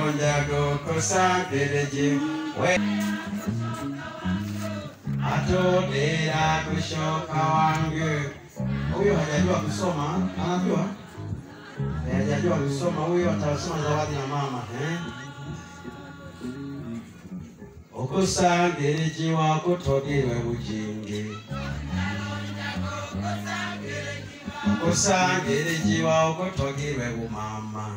ronja gukusangireji we atodera kushoka wangu huyo hajajua kusoma anajua Eh, hajajua kusoma huyo atasoma zawadi na mama eh? okusangiriji wakutogirwe bujingi okusangiriji wakutogirwe bumama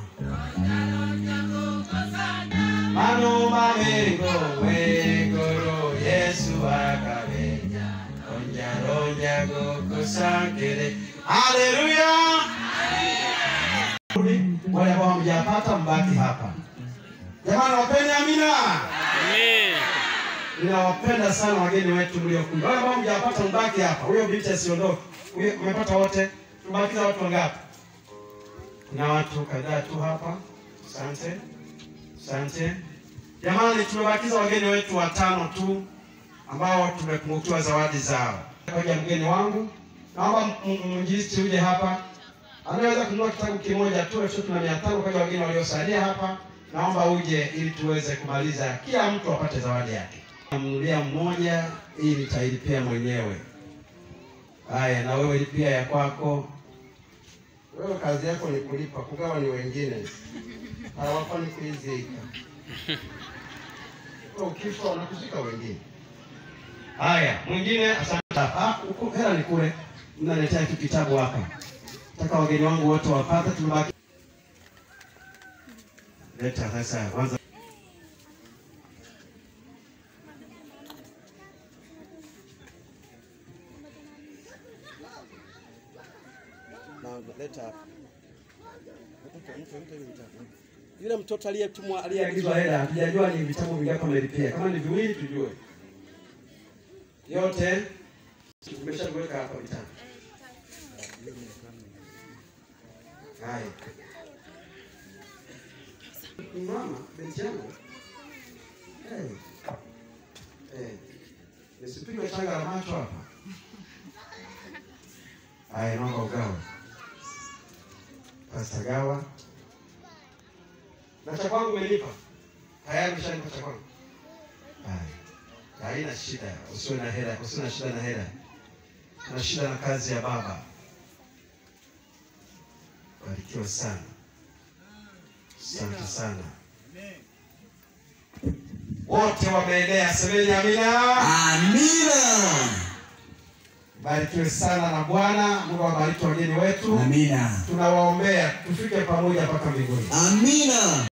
manuma mengo wegoro yesu akabenya ronja ronja gukusangire haleluya wale ambao hamjapata mbaki hapa jamani wapeni amina ninawapenda sana wageni wetu mliokuja wale ambao hamjapata mbaki hapa huyo binti asiondoke Huyo- umepata wote tumebakiza watu wangapi kuna watu kadhaa tu hapa asante asante jamani tumebakiza wageni wetu watano tu ambao tumepungukiwa zawadi zao koja mgeni wangu naomba m- m- mwinjilisti uje hapa anaweza kununua kitabu kimoja tu elfu tatu na mia tano kwa wageni waliosalia hapa naomba uje ili tuweze kumaliza kila mtu apate zawadi yake namnulia mmoja hii nitailipia mwenyewe haya na wewe lipia ya kwako wewe kazi yako ni kulipa kugawa ni wengine hawafani kuizika Wewe ukifa wanakuzika wengine haya mwingine asante ah, huko hela ni kule mnaletea tu kitabu hapa nataka wageni wangu wote wapate tumebaki leta sasa kwanza leta hapa yule mtoto aliyetumwa aliyeagizwa hela hatujajua ni vitabu vingapi amelipia kama ni viwili tujue yote umeshaviweka hapa vitabu haya mama binti yangu hey. hey. nisipigwe shanga la macho hapa haya naomba ugawa pasta gawa na cha kwangu umelipa tayari umeshalipa cha kwangu haya haina shida usiwe na hela usiwe na shida na hela na shida na kazi ya baba barikiwa sana asante sana wote wameenea semeni amina Amina. barikiwe sana na bwana mungu awabariki wageni wetu Amina. tunawaombea tufike pamoja mpaka mbinguni Amina.